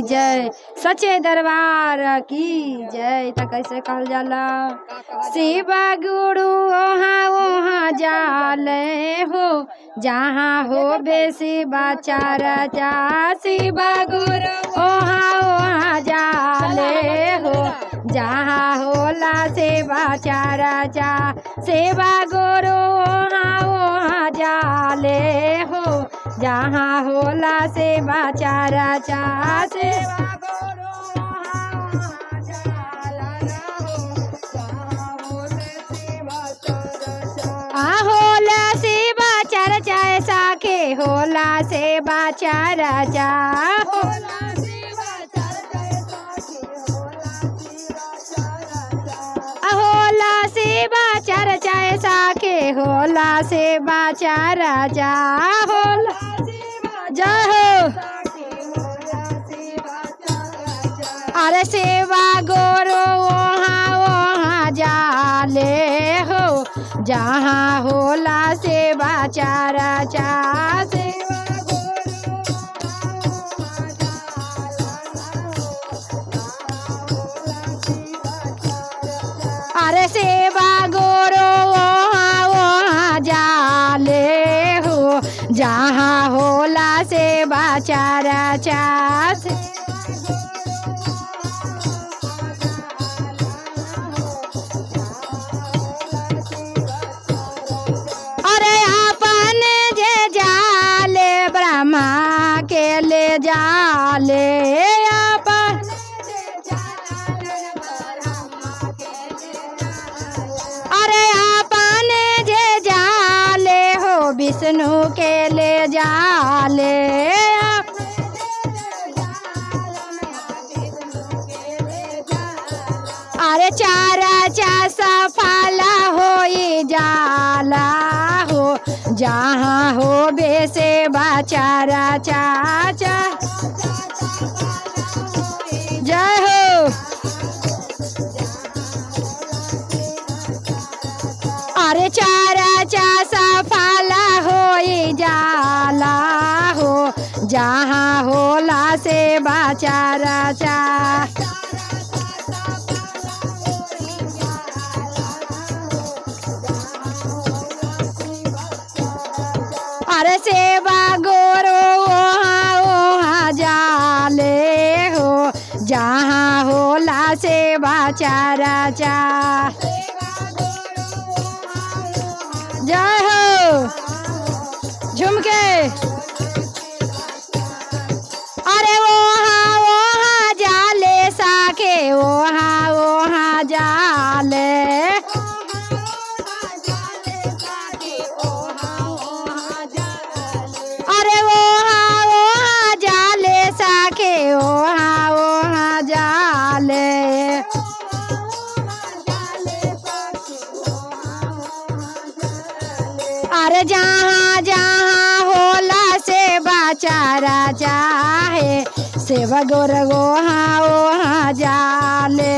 जय सच्चे दरबार की जय त कैसे कहल जाला शिव गुरु ओहाँ ओहाँ जाले हो जहाँ हो बेसी बाचारा जा शिव गुरु ओहाँ ओहाँ जाले हो जहाँ होला सेवा चारा जा सेवा गुरु ओहाँ ओहाँ जाले हो जहाँ होला सेवा चारा चा सेवा गुरु ओहाँ ओहाँ जाला हो, जहाँ होला सेवा चारा चा। आ होला सेवा चारा चा साखे होला सेवा चारा जा होला सेवा चारा चा साखे होला सेवा चारा चा होला सेवा चार चाय साके होला सेवा चारा जा होला जय हो अरे सेवा गोरो वहाँ वहाँ जाले हो जहाँ होला सेवा चारा चा सेवा अरे सेवा गोरो वहाँ वहाँ जाले हो जहाँ होला सेवा चारा चास अरे अपन जे जाले ब्रह्मा के ले जाले अपन अरे अपन जे जाले हो विष्णु के ले जाले अरे चारा चा सफाला होई जाला हो जहाँ हो बेसे बाचारा चाचा जय हो अरे चारा चा सफाला होई जाला हो जहाँ होला से बाचारा चा अरे सेवा गोरो वहाँ वहाँ जाले हो जहाँ होला सेवा चारा चा जय हो झुमके अरे वहाँ वहाँ जाले साके वहाँ वहाँ जाले अरे वहाँ वहाँ जाले साके वहाँ वहाँ जाले अरे जहाँ जहाँ होला से बाचारा चाहे सेवा गोर वहाँ वहाँ जाले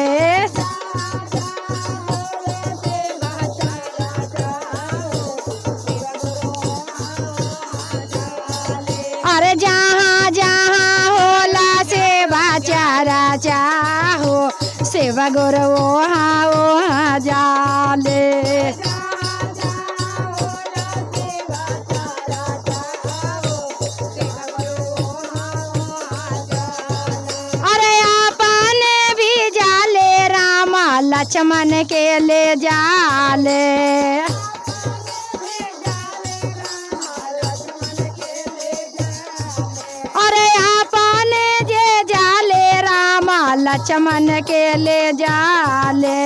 अरे जहाँ जहाँ होला सेवा चारा चाहो सेवा गोर वहाँ वहाँ जाले अरे अपन भी जाले रामा लक्ष्मण के ले जाले अरे अपन जे जाले रामा लक्ष्मण के ले जाले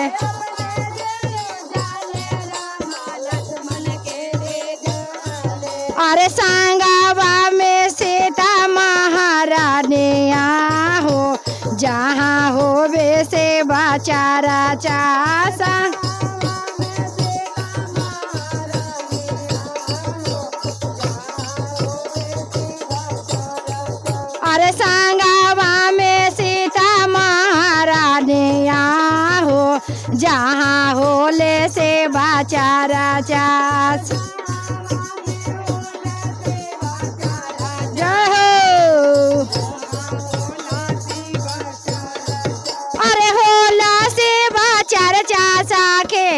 अरे सांगावा में सीता महारानिया हो जहाँ हो बे से बाचारा चासा अरे सांगावा में सीता महारानिया हो जहाँ होले से बाचारा चास जय हो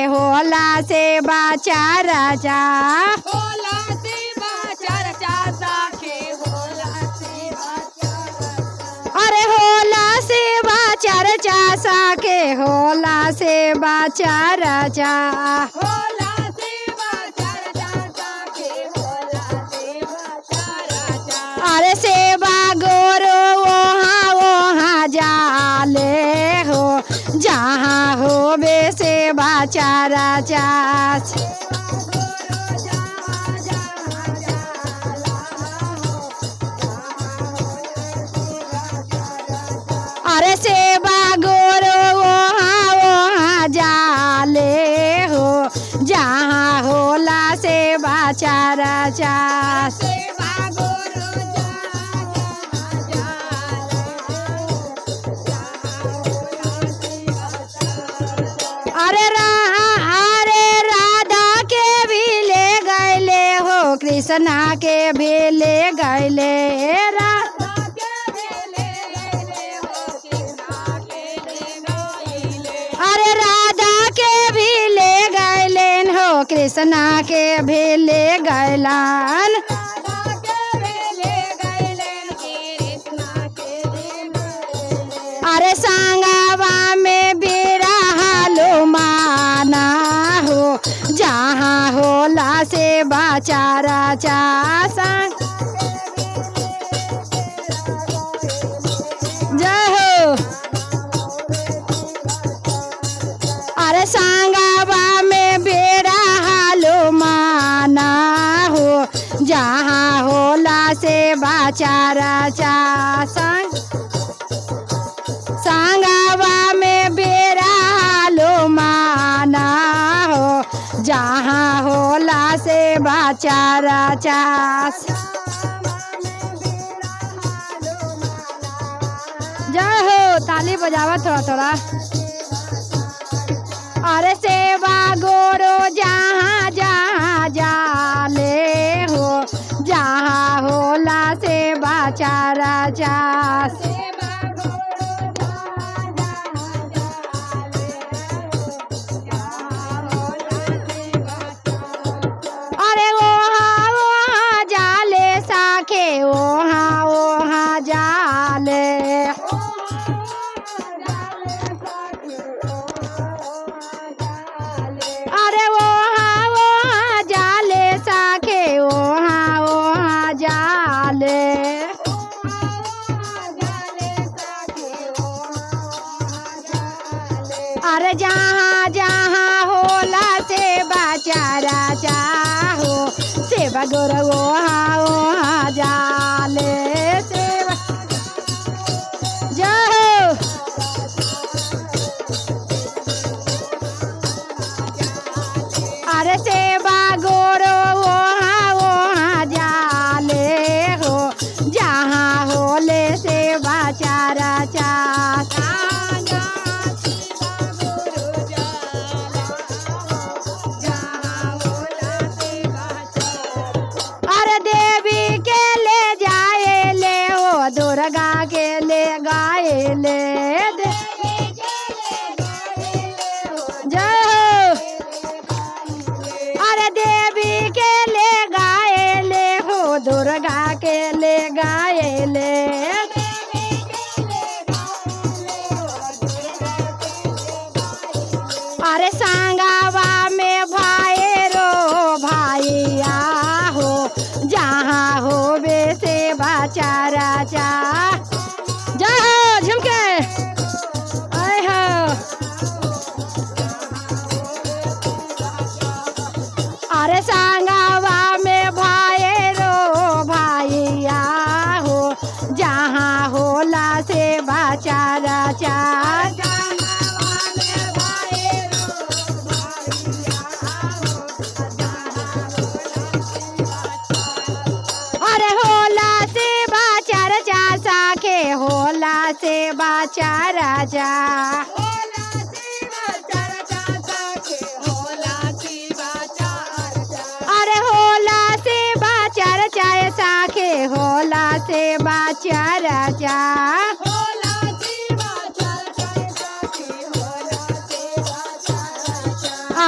होला से बाचा राजा होला सेवा चर्चा साखे होला सेवा चर्चा अरे होला से बाचा रचा साके होला से बाचा राजा होला सेवा चर्चा साखे होला सेवा चर्चा अरे सेवा गोरो वहाँ वहाँ जाले हो जहाँ हो बे सेवा चारा चास अरे सेवा गोरो वहाँ वहाँ जाले हो जहाँ होला सेवा चारा चास सेवा गुरु अरे रा अरे राधा के भी ले गैले हो कृष्णा के भी ले गैले रा अरे राधा के भी ले गैलेन हो कृष्णा के भी ले गैलान अरे सांगावा में बेरा हालो माना हो जहाँ होला से बाचारा चा सांग जय हो अरे सांगावा में बेड़ा हालो माना हो जहाँ होला से बाचारा चा संग सांगावा में बेड़ा हालो माना हो जहाँ होला से बाचारा चा जय हो ताली बजावा थोड़ा थोड़ा अरे सेवा गोरो जहाँ जहाँ जाले हो जहाँ होला सेवा चारा चा अरे वहाँ वहाँ जाले साखे वहाँ वहाँ जाले अरे वहाँ वहाँ जाले साखे वहाँ वहाँ जाले अरे जहाँ जहाँ होला सेवा चारा चाहो सेवा गोर वहाँ वहाँ जाले सेवा जय हो अरे सेवा गोरो वहाँ वहाँ जाले हो जहाँ होले सेवा चारा चा अरे देवी के ले जाए ले हो दुर्गा के ले गाए ले दे जय हो अरे देवी के ले गाए ले हो दुर्गा के ले गाए ले अरे सांगावा में भाई रो भाइया हो जहाँ हो बे से बाचारा चा जय हो झुमके आय हो अरे सांगावा में भाई रो भाइया हो जहाँ होला से बाचारा चा अरे होला से बाचारा चा साखे होला से बाचारा चा अरे होला से बाचारा चाय साखे होला से बाचारा चा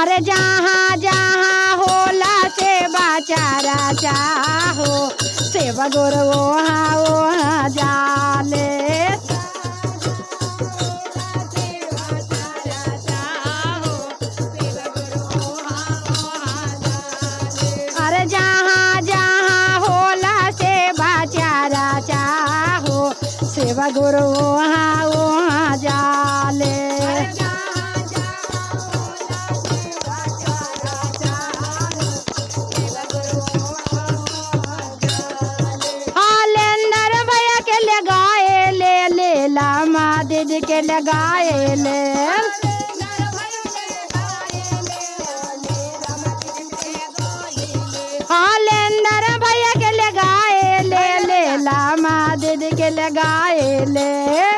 अरे जहाँ जहाँ होला सेवा चारा चाहो सेवा गुरु वहाँ वहाँ जाले अरे जहाँ जहाँ होला सेवा चारा चाहो सेवा गुरु वहाँ वहाँ जाले हालेंदर भैया के लगाए ले ले लामा दीदी के लगाए ले हालेंदर भैया के लगाए ले ले लामा दीदी के लगाए ले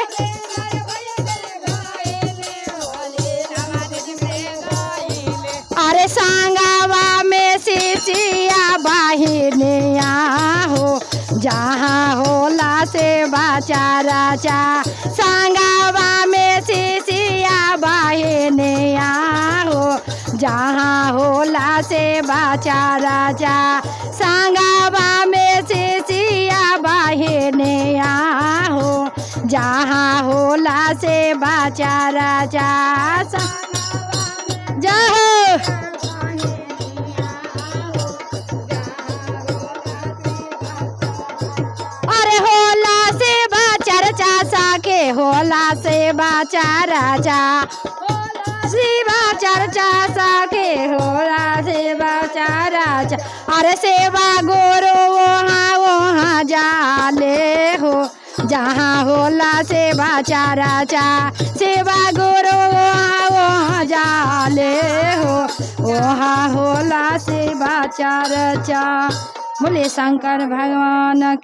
अरे सांगावा में सिसिया बाहिनिया हो जहाँ होला से बाचारा चा सांगावा में सिसिया बाहिनिया हो जहाँ होला से बाचारा चा सांगावा में सिसिया बाहिनिया हो जहाँ होला से बाचारा चा जय हो अरे होला से चर्चा साके होला से राजा शिवा चर्चा साके होला सेवा राजा अरे सेवा गोरो वहाँ वहाँ जाले हो जहाँ होला सेवा राजा सेवा गोरो वहाँ वहाँ जाले हो वहाँ होला सेवा चर्चा बोले शंकर भगवान